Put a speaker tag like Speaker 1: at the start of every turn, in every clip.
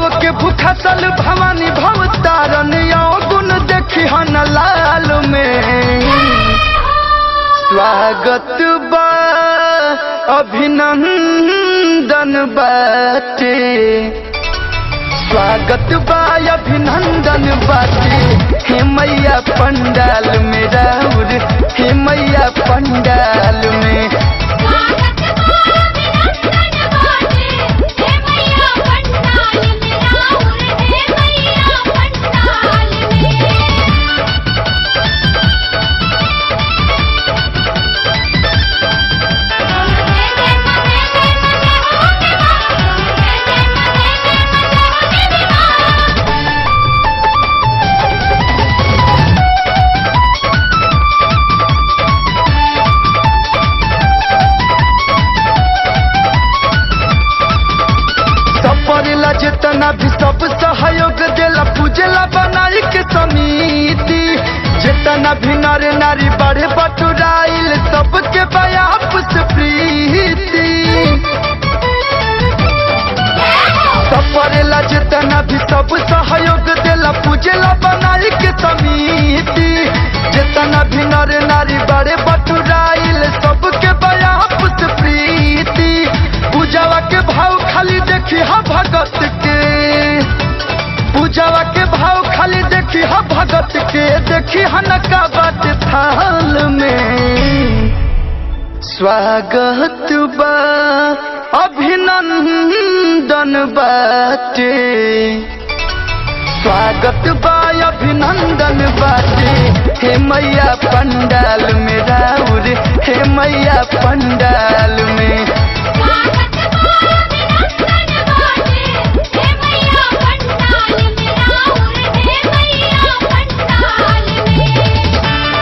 Speaker 1: भव के भूखसल भवानी भव तारन गुण देखी हन लाल में स्वागत बा अभिनंदन बाटे स्वागत बा अभिनंदन बाटे हे मैया पंडाल में राउर हे मैया पंडाल में
Speaker 2: स्वागत बा अभिनंदन बाटे हे मैया पंडाल में राउर हे मैया पंडाल में
Speaker 1: सपरेला जितना भी सब सहयोग देला पूजेला बनाई के समिति जितना भी नर नारी बढ़े बटुराइल सबके बयापस प्रीति सपरेला जितना भी सब सहयोग देला पूजेला बनाई के समिति जितना भी नर नारी बड़े बटुराइल सबके बयापस प्रीति पूजावा के भाव खाली देखी हा भगत के पूजावा के भाव खाली देखी हा भगत के देखी हा नका बात थाल में स्वागत बा अभिनंदन बाटे स्वागत बा अभिनंदन बाटे हे मैया पंडाल में राउर हे मैया पंडाल में
Speaker 2: स्वागत बा अभिनंदन बाटे हे मैया पंडाल में राउर हे मैया पंडाल में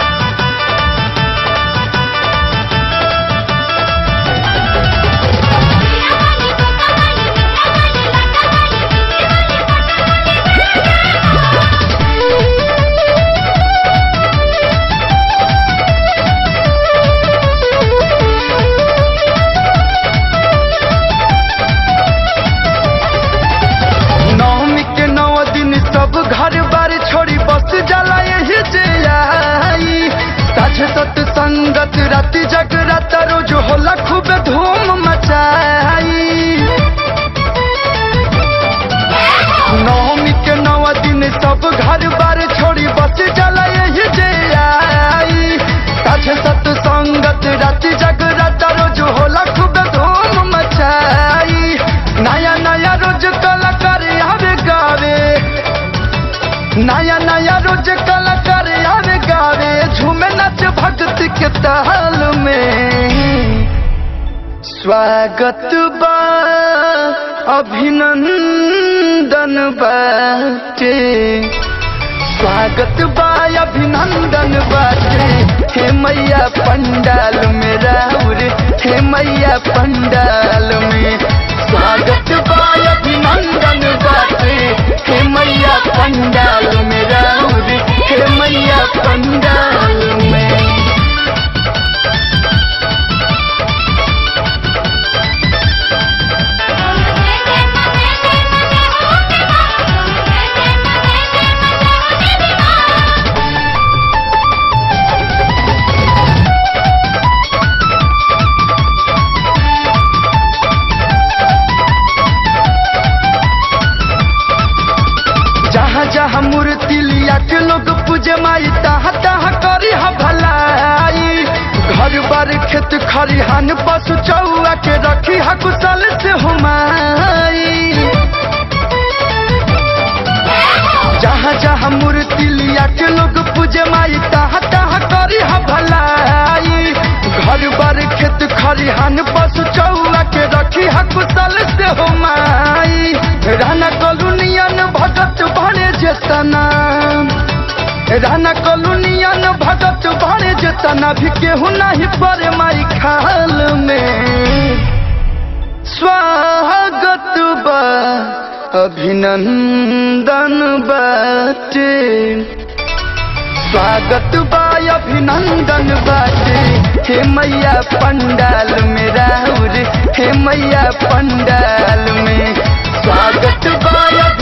Speaker 1: नवमी के नौ दिन सब घर बार छोड़ी बस जाला यही जे आई साझे सत संगत राति जगरात रोज होला खूब धूम मचाई नवमी के नौ दिन सब घर बार छोड़ी बस जाला यही जे आई साझे सत संगत राति जगरात रोज होला खूब धूम मचाई नया नया रोज कलाकार आवे गावे नया नया रोज कलाकार आवे गावे झूमे नाच भक्ति के ताल में स्वागत बा अभिनंदन बाटे स्वागत बा अभिनंदन बाटे हे मैया पंडाल में राउर हे मैया पंडाल में स्वागत बा अभिनंदन बाटे हे मैया पंडाल में राउर हे मैया पंडाल में जहाँ जहाँ मूर्ति लिया के लोग पूजे माई तहाँ तहाँ करी हा भलाई घर बार खेत खरिहान पशु चौआ के रखी हा कुशल से हुमाई जहाँ जहाँ मूर्ति लिया के लोग पूजे माई तहाँ तहाँ करी हा भलाई घर बार खेत खरिहान पशु चौआ के रखी हा कुशल से हुमाई राना कलुनियन भगत भरे जेतना राना कलुनियन भगत भरे जेतना भी केहू नहीं परे माई खाल में स्वागत बा अभिनंदन बाटे स्वागत बा अभिनंदन बाटे हे मैया पंडाल में राउर हे मैया पंडाल में स्वागत बा